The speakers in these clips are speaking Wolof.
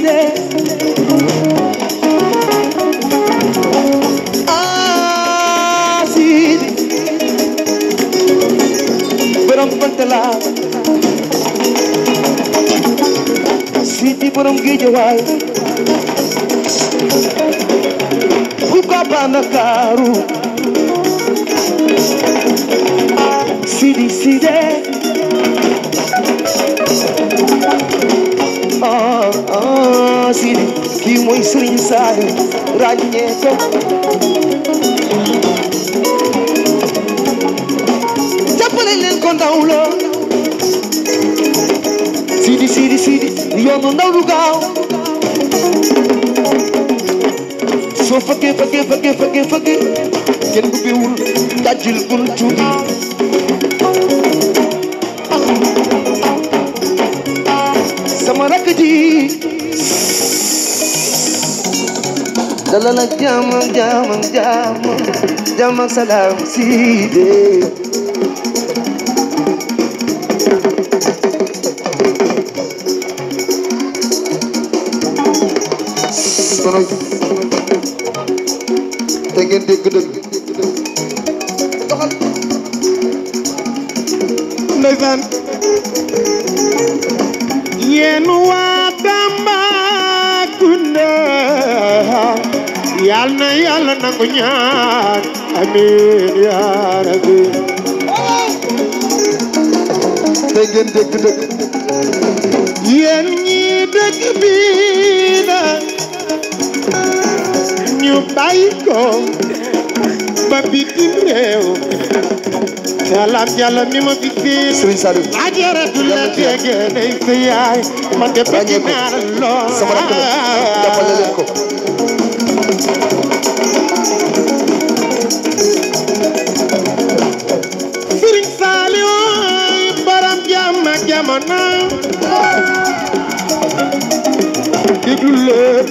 ah Sidi borom bantala Sidi borom géejawaay pourquoi pas Ndakaaru Sidi Sidi ah ah Sidi kii mooy Serigne Saliou ràññee ko jàppale leen ko ndaw la Sidi Sidi Sidi yoonu ndaw du gaaw soo fëggee fëggee fëggee fëggee fëggee kenn ubbiwul dajjil buntu bi sama rakk ji dalal ak jàmm ak jàmm ak jàmm jàmm ak salaam Sidi kono te ngeen dégg dëgg doxal ndeysaan yéen waa Tambacounda yal na yàlla nangu ñaan amiin yaa rabbi te ngeen dégg dëgg yéen ñi dëkk bii na ñu bàyyi ko ba bitim réew salaam yàlla mi ma fi fii Serigne Saliou ajaratu la tege day sa yaay man de bëgg Ràññee ko. naa la lool sama rakk la jàppale leen ko Sëriñ Saliou borom jàmm ak jamono déglu lépp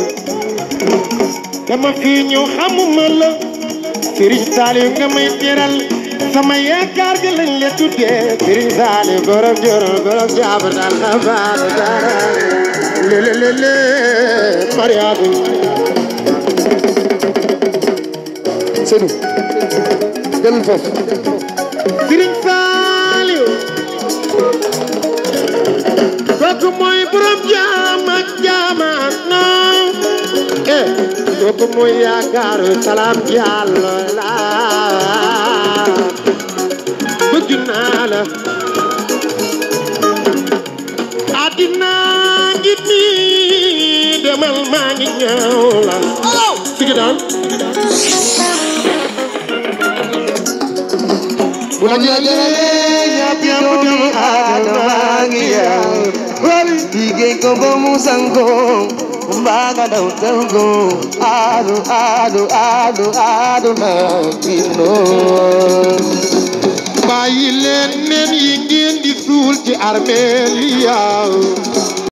dama fi ñëw xamuma la Sëriñ Saliou nga may teral sama yaakaar gi lañ la tuddee Sëriñ Saliou borom joro borom jàmm daal na baal dara lele lele mariatu Seydou dellu foofu Sëriñ Saliou kooku mooy borom jaam ak jaamaan non eh kooku mooy yaakaaru salaam Diallo la bëgg naa la àddina ngi nii demal maa ngi ñëw la sigi daan bu la jëlee ñàpp doomu aadama ngi yaw liggéey ko ba mu sango mbaa nga daw tango aadu aadu aadu aadu na kino bàyyi leen nen yi ngeen di suul ci armeel yi yaaw